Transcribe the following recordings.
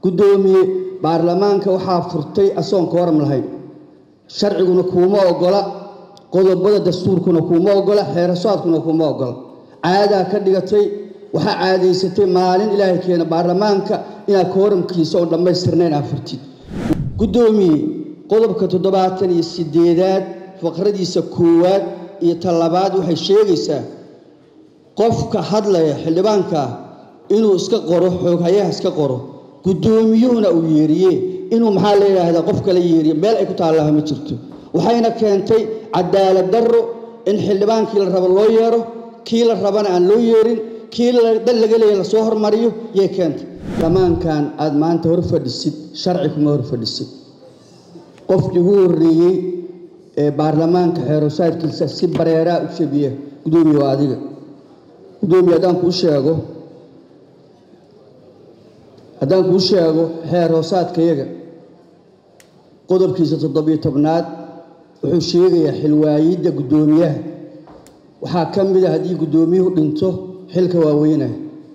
guddoomiye baarlamaanka waxaa furtay asoon kooram lahayn sharciguna kuuma ogola qodobada dastuurkuna kuuma ogola xeerasaadkuna kuuma ogola caadaa ka dhigatay waxaa caadaysatay maalin ilaahay keena baarlamaanka inaad kooramkiisa oon dhammaystirnayn aa furtid guddoomiye qodobka toddobaatan iyo sideedaad faqradiisa koowaad iyo talabaad waxay sheegaysaa qofka hadlaya xildhibaankaa inuu iska qoro xooghayaha iska qoro guddoomiyuhuna uu yeeriye inuu maxaa la yidhaahdaa qof kala yeeriye meel ay ku taallaha ma jirto waxayna keentay cadaalad darro in xildhibaankii la rabo loo yeero kii la rabana aan loo yeerin kii dal laga leeya lasoo hormariyo yay keentay baarlamaankan aada maanta hor fadhisid sharci kuma hor fadhisid qofkii ugu horreeyey ee baarlamaanka xeerosaadkiisa si bareeraa u shabiya guddoomiye waa adiga guddoomiye haddaan kuu sheego haddaan kuu sheego xeer hoosaadkayaga qodobkiisa toddobiyo tobnaad wuxuu sheegayaa xilwaayidda guddoomiyaha waxaa ka mid a haddii guddoomiyuhu dhinto xilka waaweynaya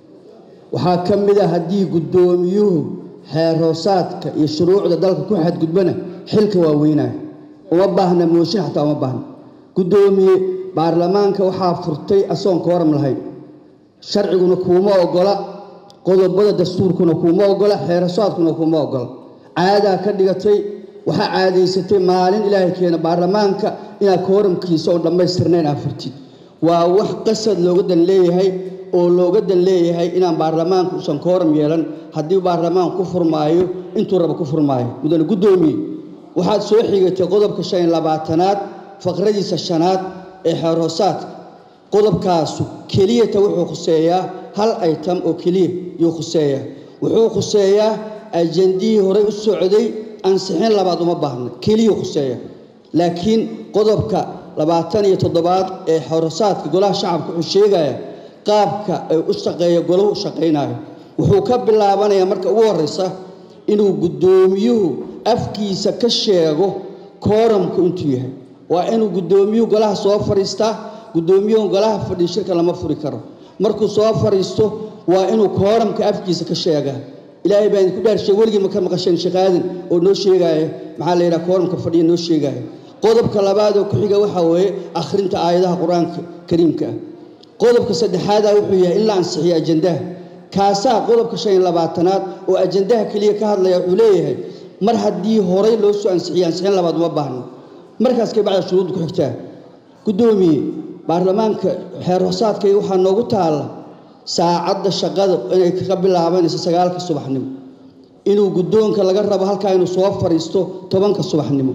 waxaa ka mid a haddii guddoomiyuhu xeer hoosaadka iyo shuruucda dalka ku xadgudbana xilka waaweynaya uma baahna mooshin xataa uma baahna guddoomiye baarlamaanka waxaa furtay asoon kooram lahayn sharciguna kuuma ogola qodobada dastuurkuna kuuma ogola xeerasaadkuna kuuma ogola caadaa ka dhigatay waxaa caadaysatay maalin ilaahay keena baarlamaanka inaad kooramkiisa oon dhammaystirnayn aa furtid waa wax qasad looga dan leeyahay oo looga dan leeyahay inaan baarlamaanka uusan kooram yeelan haddii baarlamaanku ku furmaayo intuu raba ku furmaayo mudane guddoomiye waxaad soo xigatay qodobka shan iyo labaatanaad faqradiisa shanaad ee xeer hoosaadka qodobkaasu keliyata wuxuu khuseeyaa hal item oo keliya yuu khuseeyaa wuxuu khuseeyaa ajendihii horey u socday ansixin labaad uma baahna keliyuu khuseeya laakiin qodobka labaatan iyo toddobaad ee xeerhoosaadka golaha shacabka wuxuu sheegaya qaabka ay u shaqeeya golahu u shaqaynayo wuxuu ka bilaabanayaa marka ugu horreysa inuu guddoomiyuhu afkiisa ka sheego kooramku intuu yahay waa inuu guddoomiyuhu golaha soo fadhiistaa guddoomiyuhu golaha fadhiyo shirka lama furi karo markuu soo fadhiisto waa inuu kooramka afkiisa ka sheegaa ilaahay baa idinku dhaarshay weligii maka maqasheen sheekaadan oo noo sheegaaya maxaa la yidhaha kooramka fadhiya noo sheegaaya qodobka labaad oo ku xiga waxaa weeye akhrinta aayadaha qur-aanka kariimka ah qodobka saddexaadaa wuxuu yahay in la ansixiyo ajandaha kaasaa qodobka shan iyo labaatanaad oo ajandaha keliya ka hadlaya wuxuu leeyahay mar haddii horay loo soo ansixiyo ansixin labaad uma baahno markaas kay bacda shuruudda ku xigtaa guddoomiye baarlamaanka xeer hoosaadkayga waxaa noogu taalla saacadda shaqada inay ka bilaabanayso sagaalka subaxnimo inuu guddoonka laga rabo halkaa inuu soo fadhiisto tobanka subaxnimo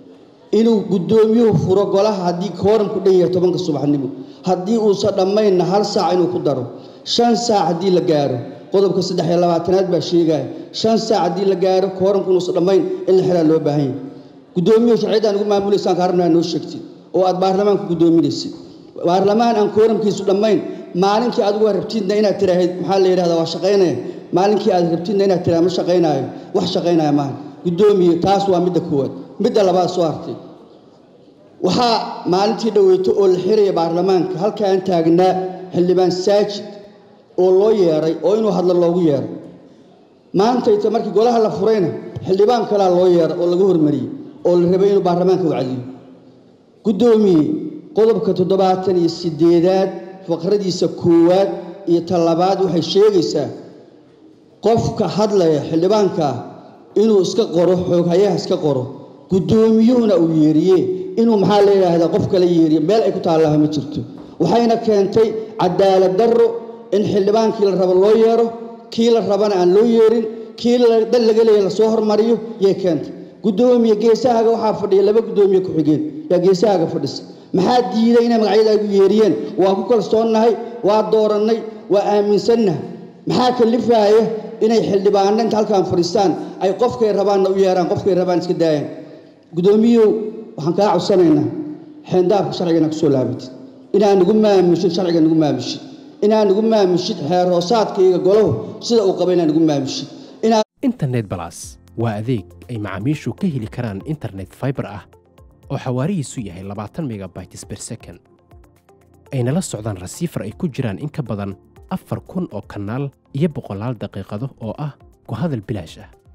inuu guddoomiyuhu furo golaha haddii kooramku dhan yahay tobanka subaxnimo haddii uusan dhammaynna hal saac inuu ku daro shan saac haddii la gaaro qodobka saddex iyo labaatanaad baa sheegaya shan saac haddii la gaaro kooramku inuusan dhammayn in la xiraa loo baahan yahay guddoomiyuhu sharciyaddaan ugu maamulaysaan ka rabnaa noo sheegtid oo aad baarlamaanka guddoominaysid baarlamaan aan kooramkiisu dhammayn maalinkii adigu waa rabtidna inaad tiraahid maxaa la yidhahdaa waa shaqaynaya maalinkii aad rabtidna inaad tiraha ma shaqaynaayo wax shaqaynaya maaha guddoomiye taas waa midda koowaad midda labaad soo hartay waxaa maalintii dhoweyto oo la xiraya baarlamaanka halkaan taagnaa xildhibaan saajid oo loo yeeray oo inuu hadlo loogu yeeray maantayta markii golaha la furayna xildhibaan kalaa loo yeeray oo laga hormariyey oo la rabay inuu baarlamaanka wacdiyo guddoomiye qodobka toddobaatan iyo sideedaad faqradiisa koowaad iyo talabaad waxay sheegaysaa qofka hadlaya xildhibaankaa inuu iska qoro xooghayaha iska qoro guddoomiyuhuna uu yeeriye inuu maxaa la yidhaahdaa qof kala yeeriye meel ay ku taallaha ma jirto waxayna keentay cadaalad darro in xildhibaankii la rabo loo yeero kii la rabana aan loo yeerin kii dal laga leeya lasoo hormariyo yay keentay guddoomiye geesahaaga waxaa fadhiya laba guddoomiye ku-xigeen yaa geesahaaga fadhisa maxaa diiday inay magacyadaagu yeeriyeen waa ku kalsoonnahay waa doorannay waa aaminsannahay maxaa kalifaaya inay xildhibaano inta halkaan fadhiistaan ay qofkay rabaanna u yeeraan qofkay rabaan iska daayaan guddoomiyuhu waxaan kaa codsanaynaa xeendaafka sharcigana kusoo laabatid inaa nagu maamushid sharciga nagu maamushid inaa nagu maamushid xeer hoosaadkayga golahu sida uu qaba inaa nagu maamushid internet balas waa adeeg ay macaamiishu ka heli karaan internet fiber ah oo xawaarihiisu yahay labaatan megabytes per second ayna la socdaan rasiifar ay ku jiraan in ka badan afar kun oo kanaal iyo boqolaal daqiiqado oo ah ku hadal bilaash ah